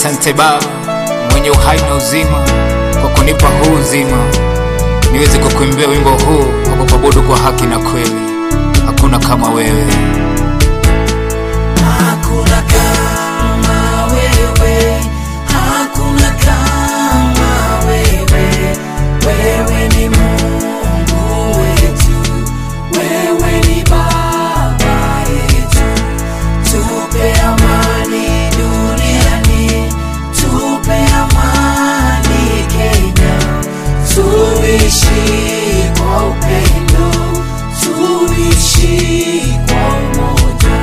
Asante Baba mwenye uhai na uzima, kwa kunipa huu uzima niweze kukuimbia wimbo huu wa kukuabudu kwa haki na kweli. Hakuna kama wewe. Hakuna kama wewe, hakuna kama wewe. Wewe ni Mungu wetu, wewe ni Baba yetu. Tupe amani duniani, tupe amani Kenya. Tuishi kwa upendo, tuishi kwa umoja.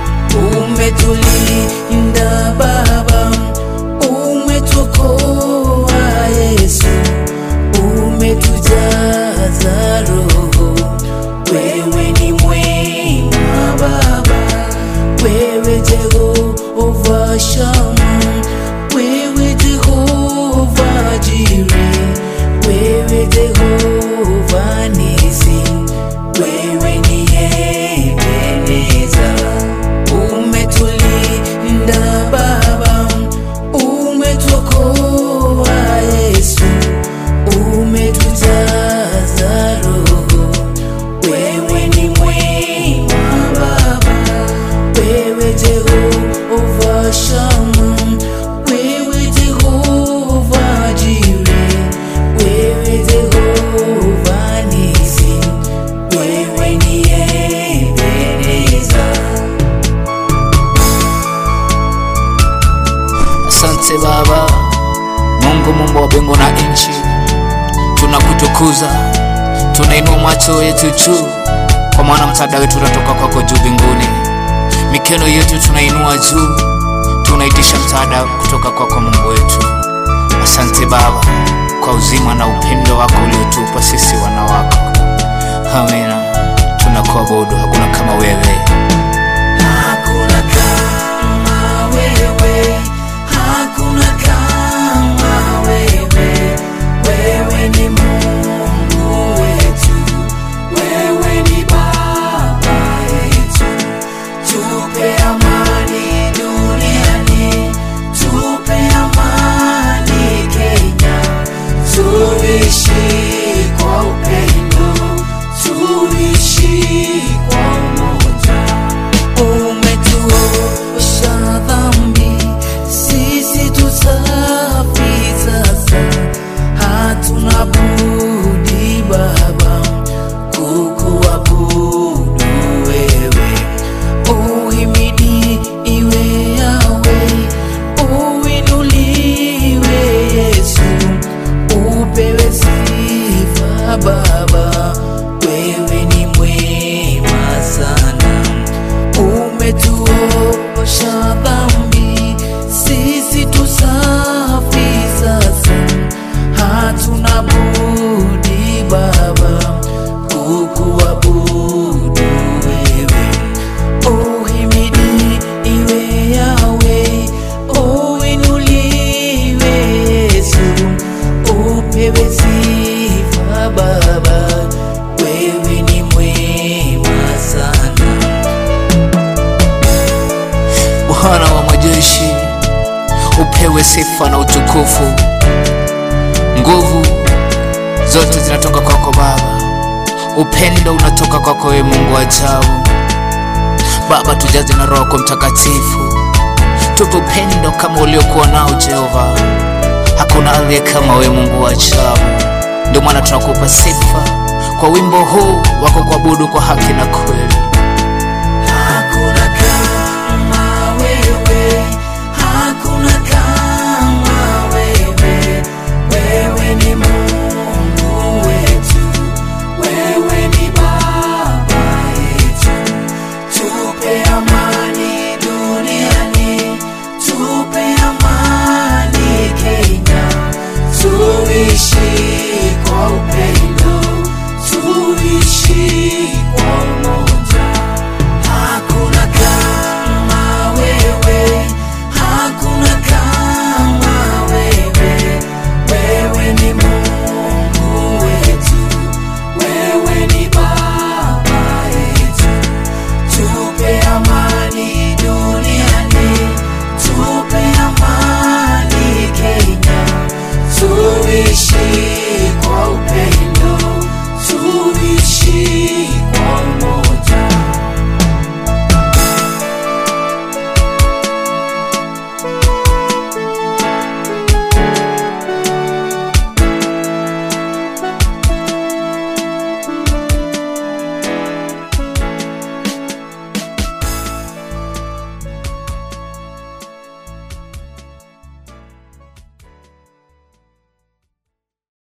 Umetulinda Baba, umetuokoa Yesu, umetujaza Roho. Wewe ni mwema Baba, wewe Jehova Shama, wewe Jehova Jire, wewe Jehova Nisi, wewe ni Ebeneza. Umetulinda Baba, umetuokoa Yesu, umetujaza Roho. Wewe ni mwema Baba, wewe Jehova Shama, wewe Jehova Jire, wewe Jehova Nisi, wewe ni Ebeneza. Asante Baba Mungu, muumba wa mbingu na nchi, tunakutukuza, tunainua macho yetu juu, kwa maana msaada wetu unatoka kwako juu mbinguni. Mikono yetu tunainua juu, tunaitisha msaada kutoka kwako Mungu wetu. Asante Baba kwa uzima na upendo wako uliotupa sisi wana wako. Amina, tunakuabudu, hakuna kama wewe. Hakuna kama wewe, hakuna kama wewe. Wewe ni Mungu wetu, wewe ni Baba yetu. Tupe amani duniani, tupe amani Kenya. Tuishi kwa upendo, tuishi kwa umoja. Umetuosha dhambi, sisi tusafi sasa. Hatuna budi Baba kukuabudu wewe. Uhimidi iwe yawe, uinuliwe Yesu, upewe sifa Baba, wewe ni mwema sana umetuosha dhambi, sisi tusafi sasa. Hatuna budi Baba kukuabudu wewe. Uhimidi iwe yawe, uinuliwe Yesu, upewe sifa Baba, wewe ni mwema sana. Bwana wa majeshi, upewe sifa na utukufu. Nguvu zote zinatoka kwako Baba, upendo unatoka kwako wewe Mungu wa ajabu. Baba, tujaze na Roho yako Mtakatifu, tupe upendo kama uliokuwa nao Jehova. Hakuna aliye kama wewe Mungu wa ajabu. Ndio maana tunakupa sifa kwa wimbo huu wako kuabudu kwa haki na kweli.